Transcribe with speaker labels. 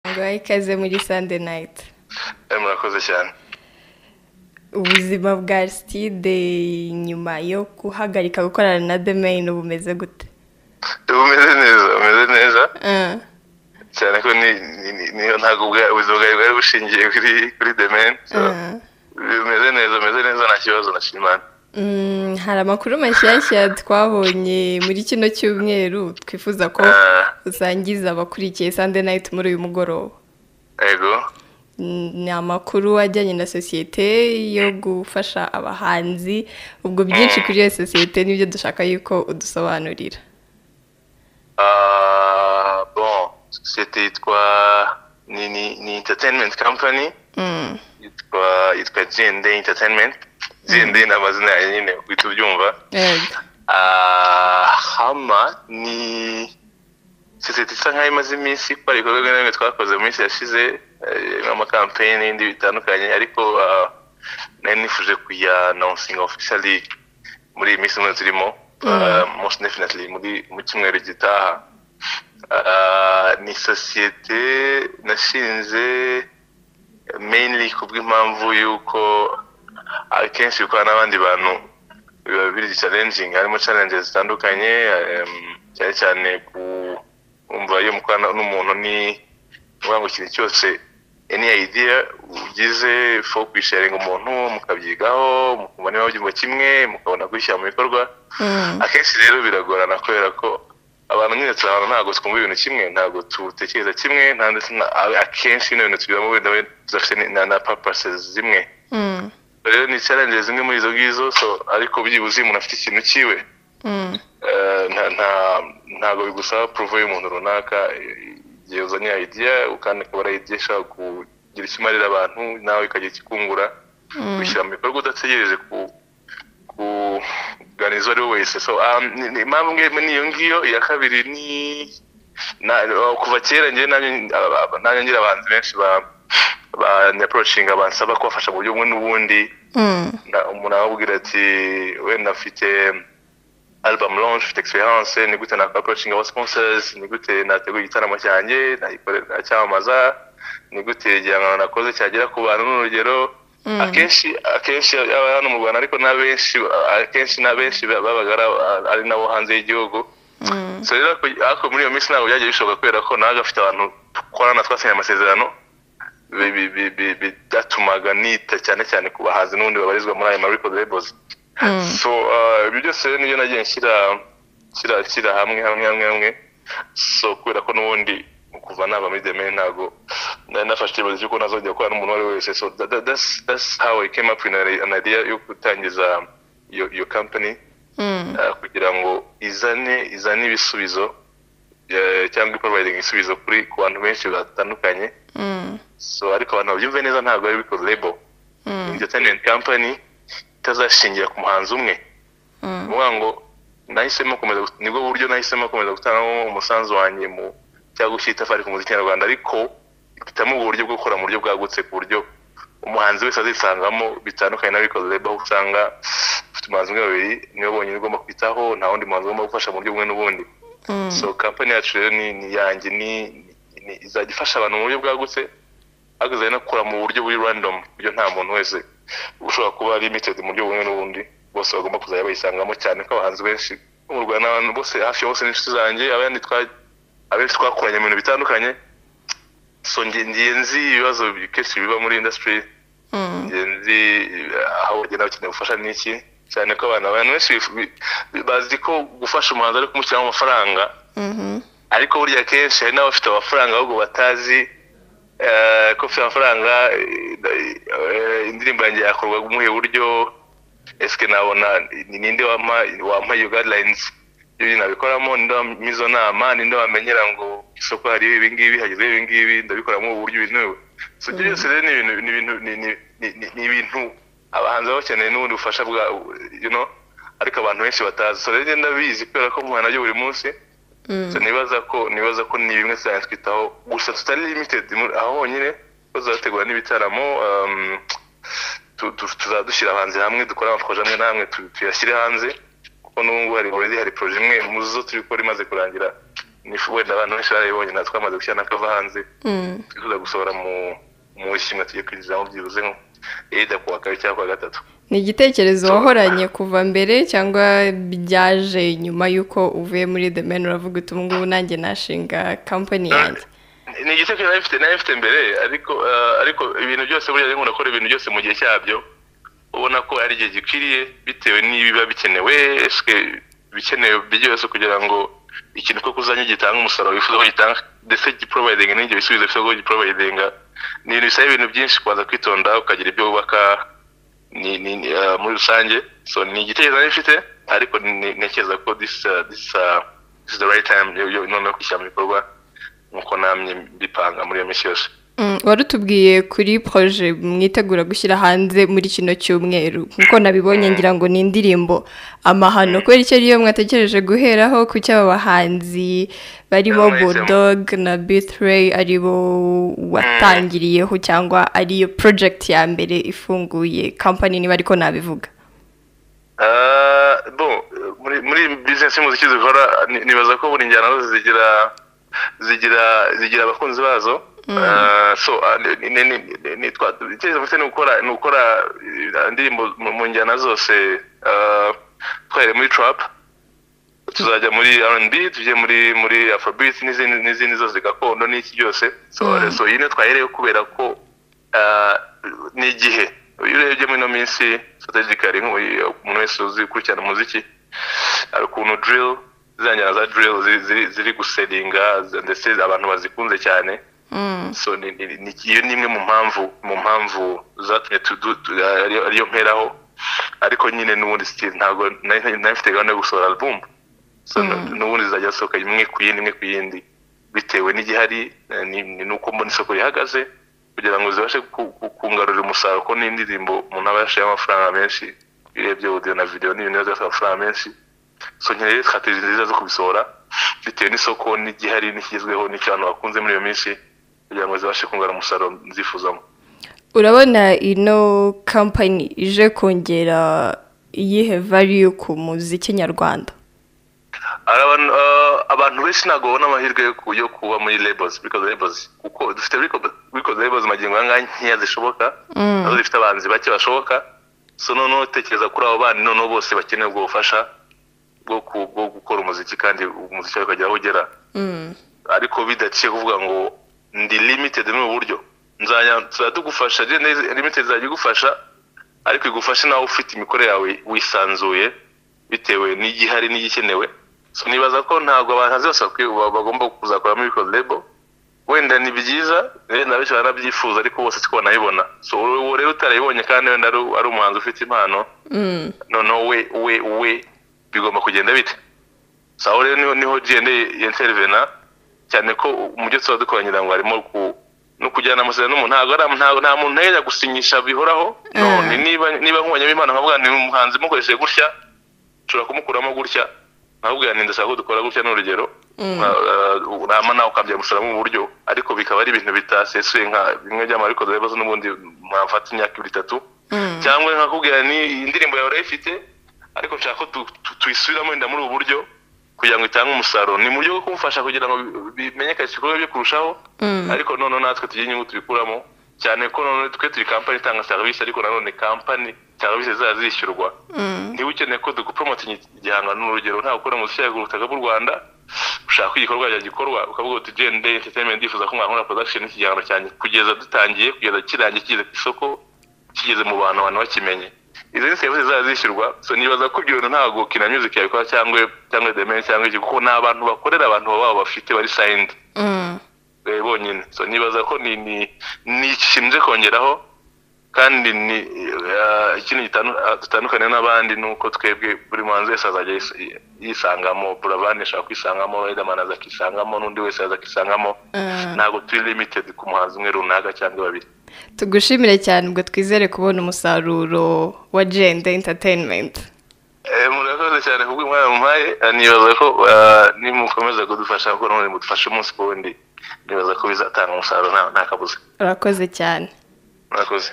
Speaker 1: baguha ikaze muri sande nayiti
Speaker 2: murakoze cyane
Speaker 1: ubuzima bwa arisitide nyuma yo guhagarika gukorana na demeyini bumeze gute
Speaker 2: bumeze neza bumeze neza cyane ko niyo ntabwo ubuzima bwawe bwari bushingiye kuri kuri demeyini bimeze neza bimeze neza nta kibazo na shimana
Speaker 1: hari amakuru mashyashya twabonye muri kino cyumweru twifuza ko usangiza abakurikiye sande nayiti muri uyu mugoroba
Speaker 2: yego
Speaker 1: ni amakuru ajyanye na sosiyete yo gufasha abahanzi ubwo byinshi kuri iyo sosiyete nibyo dushaka yuko udusobanurira
Speaker 2: sosiyete yitwa ni interineti kampani yitwa jende interineti jende ni amazina yayo nyine uhita ubyumva hama ni sosiyete isa nkaho imaze iminsi ikora ibikorwa bimwe na bimwe twakoze mu minsi yashize nk'amakampeyini n'ibindi bitandukanye ariko nari nifuje kuya nonsinga ofishali muri iyi minsi umwe turimo most definitely muri mu cyumweru gitaha ni sosiyete nashinze mainly ku bw'impamvu y'uko akenshi bikorana n'abandi bantu biba biri challenging harimo challenges zitandukanye cyane cyane kumva iyo mukorana n'umuntu ni uvuga ngo ikintu cyose any idea ugize fo kwisharinga umuntu mukabyigaho mukumva niba babyumva kimwe mukabona kubishyira mu bikorwa akenshi rero biragorana kubera ko abantu nyine turabona ntabwo twumva ibintu kimwe ntabwo dutekereza kimwe nta ndetse akenshi bino bintu tugiramo wenda tudafite na purposes zimwe rero ni challenge zimwe muri izo ngizo so ariko byibuze umuntu afite ikintu cyiwe ntabwo bigusaba puruvu y'umuntu runaka igihe uzanye idea kandi akaba ari idea ishobora kugira icyo imarira abantu nawe ikajya ikikungura kubishyira mu bikorwa udategereje kuganiriza uwo ari we wese so impamvu imwe ni iyo ngiyo iya kabiri ni kuva kera ngewe nanjye ngira abahanzi benshi ba banyaporoshinga bansaba kubafasha mu buryo bumwe n'ubundi umuntu arababwira ati wenda mfite album launch mfite experience ni gute nakaporoshinga aba sponsors ni gute nateguye igitaramo cyanjye nacyamamaza ni gute igihangano nakoze cyagera ku bantu n'urugero akenshi akenshi aba hano mu rwanda ariko n'abenshi akenshi n'abenshi babaga ari nabo hanze y'igihugu rero ariko muri iyo minsi ntabwo byagiye bishoboka kubera ko nawe afite abantu dukorana twasinye amasezerano byatumaga nita cyane cyane ku bahanzi n'ubundi babarizwa muri ayo mariko labels so ibyo byose nibyo nagiye nshyira nshyira hamwe hamwe hamwe hamwe so kubera ko n'ubundi kuva naba muri demeni ntabwo nari nafashe icyemezo cy'uko nazajya gukorana n'umuntu uwo ari we wese so that's how I came up with an idea yo gutangiza iyo company kugira ngo izane izane ibisubizo cyangwa iproviding ibisubizo kuri ku bantu benshi batandukanye so ariko abantu babyumve neza ntabwo ari biko lebo entertainment company itazashingira ku muhanzi umwe uvuga ngo nahisemo komeza nibwo buryo nahisemo komeza gutangamo umusanzu wanjye mu cyangwa gushyira itafari ku muziki nyarwanda ariko mpitamo uburyo bwo gukora mu buryo bwagutse ku buryo umuhanzi wese azisangamo bitandukanye na biko lebo aho usanga ufite umuhanzi umwe babiri niwe bonyine ugomba kwitaho nta wundi muhanzi ugomba gufasha mu buryo bumwe n'ubundi so kampani yacu rero ni iyanjye ni izajya ifasha abantu mu buryo bwagutse ariko izajya inakora mu buryo buri random buryo nta muntu wese ushobora kuba limited mu buryo bumwe n'ubundi bose bagomba kuzajya bayisangamo cyane ko abahanzi benshi mu rwanda abantu bose hafi ya bose n'inshuti zanjye abandi abenshi twakoranye mu bintu bitandukanye so ngiye nzi ibibazo kenshi biba muri industry ngiye nzi aho bagenda bakeneye ubufasha n'iki cyane ko abantu abantu benshi bazi ko gufasha umuhanzi ari kumushyiramo amafaranga ariko burya kenshi hari n'abafite amafaranga ahubwo batazi ko ufite amafaranga indirimbo yanjye yakorwa umuhe buryo esike nabona ninde wampa iyo gadilayinizi ibyo nabikoramo ninde wampa izo nama ninde wamenyera ngo isoko hariho ibi ngibi hagezeho ibi ngibi ndabikoramo uburyo binewe so ibyo byose rero ni ibintu ni ibintu abahanzi baba bakeneye n'ubundi bufasha bwa ariko abantu benshi batazi so rero ndabizi kubera ko muhana byo buri munsi nibaza ko nibaza ko ni bimwe cyane twitaho gusa tutari limited aho honyine tuzategura n'ibitaramo tuzadushyira ahanze hamwe dukora amaporoje amwe n'amwe tuyashyire hanze kuko n'ubu ngubu hari already hari poroje imwe mu zo turi gukora imaze kurangira nifu wenda abantu benshi barabibonye natwe twamaze gushyira n'akava hanze twifuza gusohora mu mu ishimwe tugiye kwinjizamo byibuze nko yenda kuwa kabiri cyangwa kuwa gatatu
Speaker 1: ni igitekerezo wahoranye kuva mbere cyangwa byaje nyuma y'uko uvuye muri the man uravuga uti ubu ngubu nanjye nashinga kampani yanjye
Speaker 2: ni igitekerezo nari mfite nari mfite mbere ariko eh, ariko ibintu byose buriya rero urakora ibintu byose mu gihe cyabyo ubona ko ari igihe gikwiriye bitewe n'ibiba bikenewe eske ibikenewe byose kugira ngo ikintu ko kuzanye gitanga umusaruro wifuza ko gitanga ndetse giprovidinga n'ibyo bisubizo bifuza ko giprovidinga ni ibintu bisaba ibintu byinshi kubanza kwitonda ukagira ibyo wubaka ni, ni, ni, ah, muri rusange so ni igitekerezo nari mfite ariko ni- ni- ntekereza ko this, ah, this, ah, this is the right time yo- yo- noneho kwishyira mu bikorwa nk'uko namye mbipanga muri iyo minsi yose
Speaker 1: Mm, warutubwiye kuri poroje mwitegura gushyira hanze muri kino cyumweru nkuko nabibonye ngira ngo ni indirimbo amahano kubera icyo ariyo mwatekereje guheraho ku cy'aba bahanzi barimo
Speaker 2: Amazing.
Speaker 1: bulldog na bithray aribo watangiriyeho cyangwa ariyo porojegiti ya mbere ifunguye kampani niba ariko nabivuga
Speaker 2: Ah, bon muri muri business y'umuziki zikora ni- nibaza ko buri njyana zose zigira zigira zigira abakunzi bazo Ah, so ah, ni- ni- ni- ni- ni- twa- icyerekezo mfite ni ugukora ni ugukora eh, indirimbo mu mu njyana zose ah, twahereye muri trap tuzajya muri R&B tujye muri muri afrobeat n'izindi n'izindi zose gakondo n'iki byose so
Speaker 1: Mm.
Speaker 2: so iyi niyo twahereyeho kubera ko ah, ni igihe iyo urebye muri ino minsi strategically nk'uyu umuntu wese uzi ukurikirana umuziki hari ukuntu drill ziriya njyana za drill ziri- ziri- ziri guseringa ndetse abantu bazikunze cyane
Speaker 1: Mm.
Speaker 2: so ni- ni- ni- iyo ni imwe mu mpamvu mu mpamvu zatumye tudu- tu- ariyo ariyo mperaho ariko nyine n'ubundi sitiri ntabwo nari nari mfite gahunda yo gusohora album so n- n'ubundi zizajya zisohoka imwe ku yindi imwe ku yindi bitewe n'igihari eh, ni ni n'uko mbona isoko rihagaze kugira ngo zibashe ku- ku- kungarurira umusaruro ko n'indirimbo umuntu aba yashiyeho amafaranga menshi urebye audio na video ni ibintu biba byasaba amafaranga menshi so nkeneye strategy nziza zo kubisohora bitewe n'isoko n'igihari n'ikigezweho n'icyo abantu bakunze muri iyo minsi kugira ngo zibashe kungana umusaruro nzifuzamo
Speaker 1: urabona ino kampani ije kongera iyihe value ku muziki nyarwanda
Speaker 2: Hari abantu eh, abantu benshi ntabwo babona amahirwe yo ku- yo kuba muri labels because labels kuko dufite record- record labels magingo aya ngaya nkeya zishoboka nazo zifite abahanzi bake bashoboka so noneho tekereza kuri abo bana noneho bose bakeneye ubwo bufasha bwo ku- bwo gukora umuziki kandi umuziki wawe ukagera aho ugera ariko bidaciye kuvuga ngo ndi limited ni uburyo nzajya tuzajya tugufasha agenda limited izajya igufasha ariko igufashe nawe ufite imikorere yawe wisanzuye bitewe n'igihari n'igikenewe so nibaza ko ntabwo abahanzi bose bakwiye- ba- bagomba kuzakoramo record label wenda ni byiza wenda benshi baranabyifuza ariko bose siko banabibona so uwo rero utarabibonye kandi wenda ari ari umuhanzi ufite impano noneho we we we bigomba kugenda bite so aho rero niho- niho genda intervena cyane ko umujyo tuba dukoranyira ngo harimo ku no kujyana amasezerano n'umuntu ntabwo ari- ntabwo nta muntu ntajya gusinyisha bihoraho none niba niba nkubanyeho impano nkavuga ni umuhanzi mukoresheje gutya ushobora kumukuramo gutya nkabubwira ni ndashaka ko dukora gutya ni urugero nama nawe ukabyara umusaruro mu buryo ariko bikaba ari ibintu bitasesuye nka bimwe by'amariko ibibazo n'ubundi mwafata imyaka ibiri itatu cyangwa nkakubwira ni indirimbo yawe urayifite ariko nshaka ko tu- tu- tuyisubiramo wenda muri ubu buryo kugira ngo itange umusaruro ni mu buryo bwo kumufasha kugira ngo bi- bimenyekanishe ibikorwa bye kurushaho ariko noneho natwe tugire inyungu tubikuramo cyane ko noneho twe turi kampani itanga serivisi ariko nanone kampani serivisi zizajya zishyurwa niba ukeneye ko dukupromotinga igihangano ni urugero nta gukora umuziki yagura ubutaka bw'u rwanda ushaka ko igikorwa cyawe gikorwa ukavuga uti gende entertainment yifuza ko mwakora production y'ikigangano cyanjye kugeza dutangiye kugeza kirangiye kigeze ku isoko kigeze mu bantu abantu bakimenye izo ni serivisi zizajya zishyurwa so nibaza ko ibyo bintu ntabwo kina music yabikora cyangwa cyangwa demen cyangwa iki kuko ni abantu bakorera abantu baba bafite bari signed eh, bonyine so nibaza ko ni ni ni ikintu nje kongeraho kandi ni eh, ikindi gitandu- ah, dutandukanye n'abandi ni uko twebwe buri muhanzi wese azajya yis- yisangamo buravan ashaka kwisangamo riderman aza akisangamo n'undi wese aza akisangamo ntabwo turi limited ku muhanzi umwe runaka cyangwa babiri
Speaker 1: tugushimire cyane ubwo twizere kubona umusaruro wa jenda entertainment
Speaker 2: Eh, murakoze cyane kubw'umwanya mumpaye Eh, nibaza ko eh, nimukomeza kudufasha kuko none mudufashe umunsi ku wundi nibaza ko bizatanga umusaruro nta nta kabuza
Speaker 1: urakoze cyane
Speaker 2: murakoze